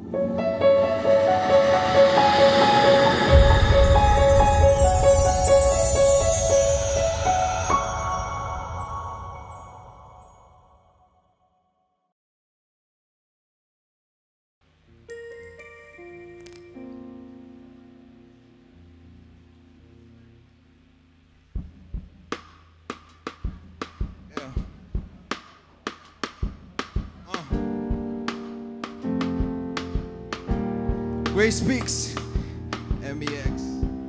Yeah. Uh. Grace Speaks, MEX.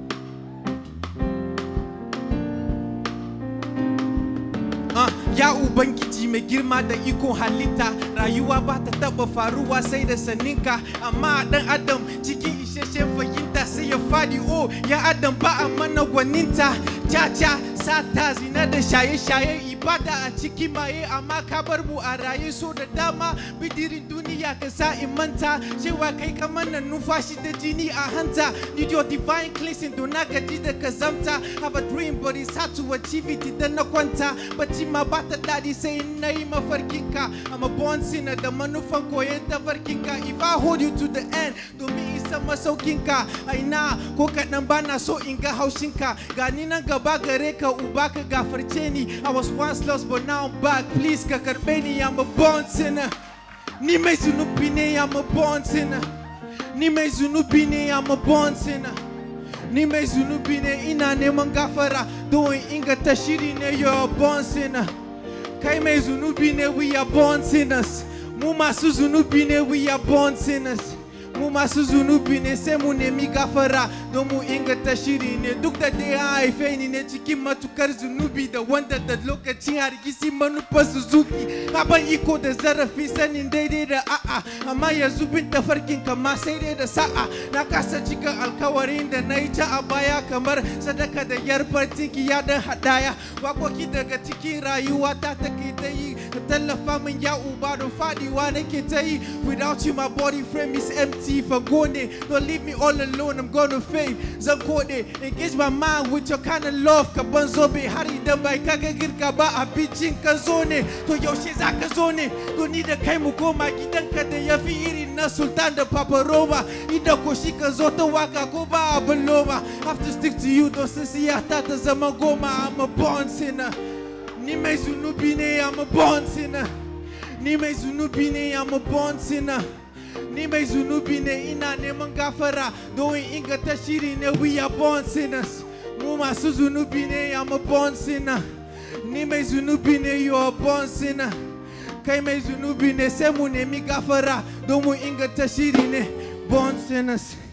Ah, ya Ubangiji mai girma da ikon halitta rayuwa ba ta taba faruwa sai da saninka amma dan adam cikin isasshen fahimta sai ya fadi o ya adam ba a mana gwaninta caca sata zina da shaye-shaye ibada a ciki maye amma ka bar mu a raye so da dama bidirin duniya ka sa in manta cewa kai ka mana numfashi da jini a hanta need your divine cleansing don na gaji da kazamta have a dream but it's hard to achieve it idan na kwanta bacci ma ba ta daɗi sai in na yi mafarkinka I'm a born sinner da manufan koyon tafarkinka if I hold you to the end domin isa masaukinka a ina ko kaɗan ba na so in ga haushinka gani nan gaba gare ka uba ka gafarce ni I was once lost but now I'm back please ka karɓe ni I'm a born sinner ni mai zunubi ne I'm a born sinner ni mai zunubi ne I'm a born sinner ni mai zunubi ne ina neman gafara don in inganta shiri ne you're a born sinner kai mai zunubi ne we are born sinners mu masu zunubi ne we are born sinners mu masu zunubi ne sai mu nemi gafara don mu inganta shiri ne duk da dai an haife ni ne cikin matukar zunubi da wanda da lokacin hargisi manufar suzuki ban iko da zarafi sanin daidai da a'a amma yanzu bin tafarkin kama sai dai da sa'a na kasa cika alkawarin da na yi ta a baya kamar sadaka da yarbar tinkiya don hadaya wakoki daga cikin rayuwa ta take ta yi ka tallafa min ya uba don fadiwa nake ta yi without you my body frame is empty for gone don't leave me all alone I'm gonna fade zan kode engage my mind with your kind of love ka ban zobe har idan bai kaga girka ba abincin ka zo ne to yaushe za ka zo ne to ni da kai mu koma gidanka da ya fi irin na sultan da papa roba idan ko shi ka zo ta waka ko ba abin loma have to stick to you don sun siya ta ta zama goma I'm a born sinner ni mai zunubi ne I'm a born sinner ni mai zunubi ne I'm a born sinner ni mai zunubi ne ina neman gafara don in inganta shiri ne we are born sinners mu masu zunubi ne I'm a born sinner ni mai zunubi ne you are born sinner kai mai zunubi ne sai mu nemi gafara don mu inganta shiri ne born sinners